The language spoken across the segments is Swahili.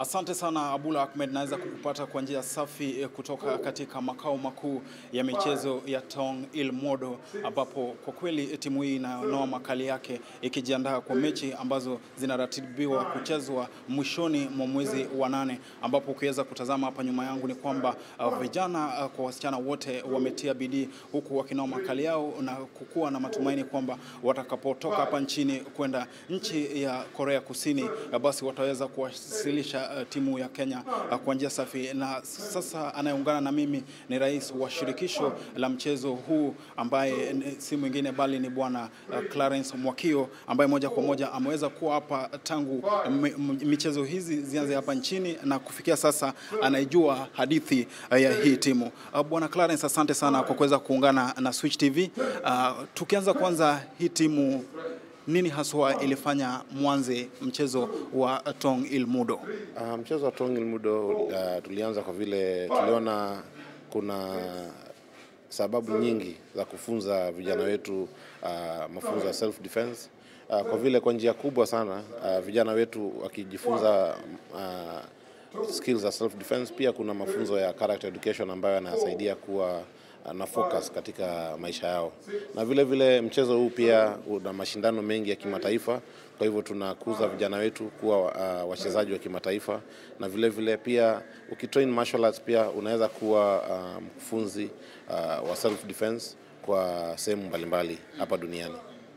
Asante sana Abula Ahmed, naweza kukupata kwa njia safi kutoka katika makao makuu ya michezo ya Tong Ilmodo, ambapo kwa kweli timu hii inanoa makali yake ikijiandaa kwa mechi ambazo zinaratibiwa kuchezwa mwishoni mwa mwezi wa nane, ambapo ukiweza kutazama hapa nyuma yangu ni kwamba uh, vijana uh, kwa wasichana wote wametia bidii huku wakinoa makali yao na kukuwa na matumaini kwamba watakapotoka hapa nchini kwenda nchi ya Korea Kusini, uh, basi wataweza kuwasilisha uh, timu ya Kenya uh, kwa njia safi. Na sasa anayeungana na mimi ni rais wa shirikisho la mchezo huu ambaye si mwingine bali ni bwana uh, Clarence Mwakio ambaye moja kwa moja ameweza kuwa hapa tangu michezo hizi zianze hapa nchini na kufikia sasa anaijua hadithi uh, ya hii timu. Uh, bwana Clarence, asante sana kwa kuweza kuungana na Switch TV. Uh, tukianza kwanza hii timu nini haswa ilifanya mwanze mchezo wa Tong Ilmudo? Uh, mchezo wa Tong Ilmudo uh, tulianza kwa vile tuliona kuna sababu nyingi za kufunza vijana wetu uh, mafunzo ya self defense uh, kwa vile kwa njia kubwa sana uh, vijana wetu wakijifunza uh, skills za self defense, pia kuna mafunzo ya character education ambayo yanasaidia kuwa na focus katika maisha yao, na vile vile mchezo huu pia una mashindano mengi ya kimataifa. Kwa hivyo tunakuza vijana wetu kuwa uh, wachezaji wa kimataifa, na vile vile pia ukitrain martial arts pia unaweza kuwa mkufunzi uh, uh, wa self defense kwa sehemu mbalimbali hapa duniani.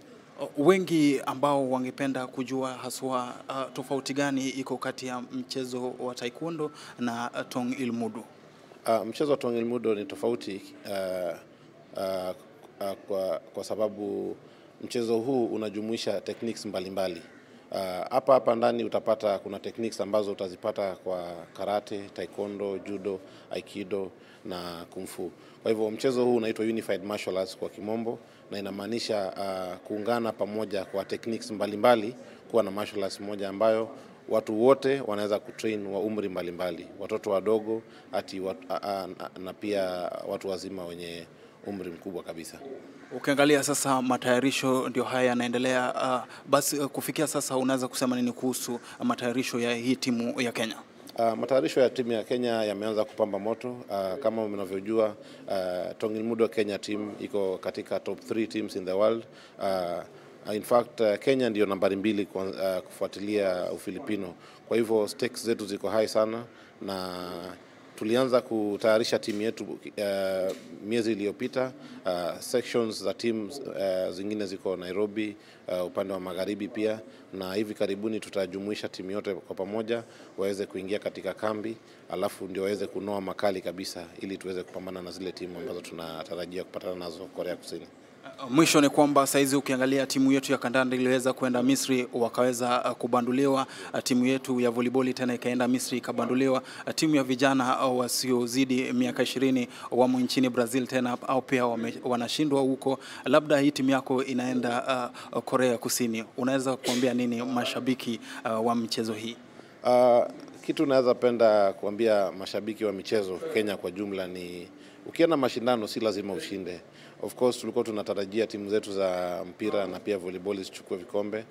Wengi ambao wangependa kujua haswa uh, tofauti gani iko kati ya mchezo wa taekwondo na uh, Tong Ilmudo. Uh, mchezo wa Tong Ilmudo ni tofauti uh, uh, uh, kwa, kwa sababu mchezo huu unajumuisha techniques mbalimbali hapa uh, hapa ndani utapata kuna techniques ambazo utazipata kwa karate, taekwondo, judo, aikido na kung fu. Kwa hivyo mchezo huu unaitwa unified martial arts kwa kimombo, na inamaanisha uh, kuungana pamoja kwa techniques mbalimbali kuwa na martial arts moja ambayo watu wote wanaweza kutrain wa umri mbalimbali, watoto wadogo hati wat, a, a, na pia watu wazima wenye umri mkubwa kabisa. Ukiangalia sasa matayarisho ndio haya yanaendelea. Uh, basi uh, kufikia sasa unaweza kusema nini kuhusu uh, matayarisho ya hii timu ya Kenya? Uh, matayarisho ya timu ya Kenya yameanza kupamba moto. Uh, kama mnavyojua uh, Tong Ilmudo Kenya team iko katika top 3 teams in the world. Uh, in fact uh, Kenya ndio nambari mbili kwa, uh, kufuatilia Ufilipino. Kwa hivyo stakes zetu ziko high sana na tulianza kutayarisha timu yetu uh, miezi iliyopita. Uh, sections za teams uh, zingine ziko Nairobi, uh, upande wa magharibi pia, na hivi karibuni tutajumuisha timu yote kwa pamoja waweze kuingia katika kambi, alafu ndio waweze kunoa makali kabisa, ili tuweze kupambana na zile timu ambazo tunatarajia kupatana nazo Korea Kusini. Mwisho ni kwamba saizi ukiangalia timu yetu ya kandanda iliweza kwenda Misri wakaweza kubanduliwa. Timu yetu ya volleyball tena ikaenda Misri ikabanduliwa. Timu ya vijana wasiozidi miaka ishirini wamo nchini Brazil tena au pia wame, wanashindwa huko. Labda hii timu yako inaenda uh, Korea Kusini, unaweza kuambia nini mashabiki uh, wa michezo hii? Uh, kitu naweza penda kuambia mashabiki wa michezo Kenya kwa jumla ni ukienda mashindano si lazima ushinde. Of course tulikuwa tunatarajia timu zetu za mpira na pia volleyball zichukue vikombe.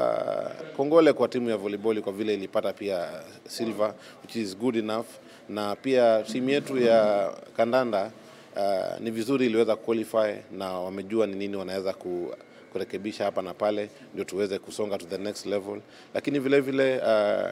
Uh, kongole kwa timu ya volleyball kwa vile ilipata pia silver which is good enough, na pia timu yetu ya kandanda uh, ni vizuri iliweza qualify na wamejua ni nini wanaweza ku kurekebisha hapa na pale ndio tuweze kusonga to the next level, lakini vile vile uh,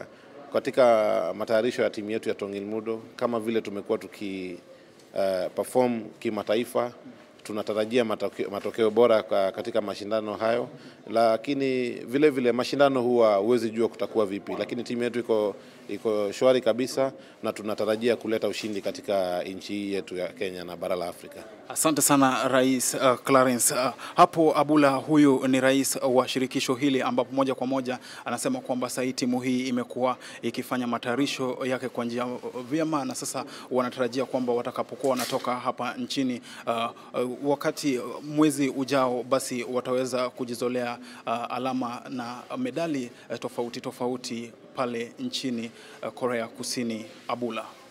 katika matayarisho ya timu yetu ya Tong Ilmudo kama vile tumekuwa tuki uh, perform kimataifa tunatarajia matokeo, matokeo bora katika mashindano hayo, lakini vile vile mashindano huwa huwezi jua kutakuwa vipi, lakini timu yetu iko iko shwari kabisa na tunatarajia kuleta ushindi katika nchi hii yetu ya Kenya na bara la Afrika. Asante sana Rais uh, Clarence. Uh, hapo Abula, huyu ni rais wa shirikisho hili ambapo moja kwa moja anasema kwamba sasa hii timu hii imekuwa ikifanya matayarisho yake kwa njia vyema, na sasa wanatarajia kwamba watakapokuwa wanatoka hapa nchini uh, uh, wakati mwezi ujao, basi wataweza kujizolea uh, alama na medali uh, tofauti tofauti pale nchini uh, Korea Kusini. Abula.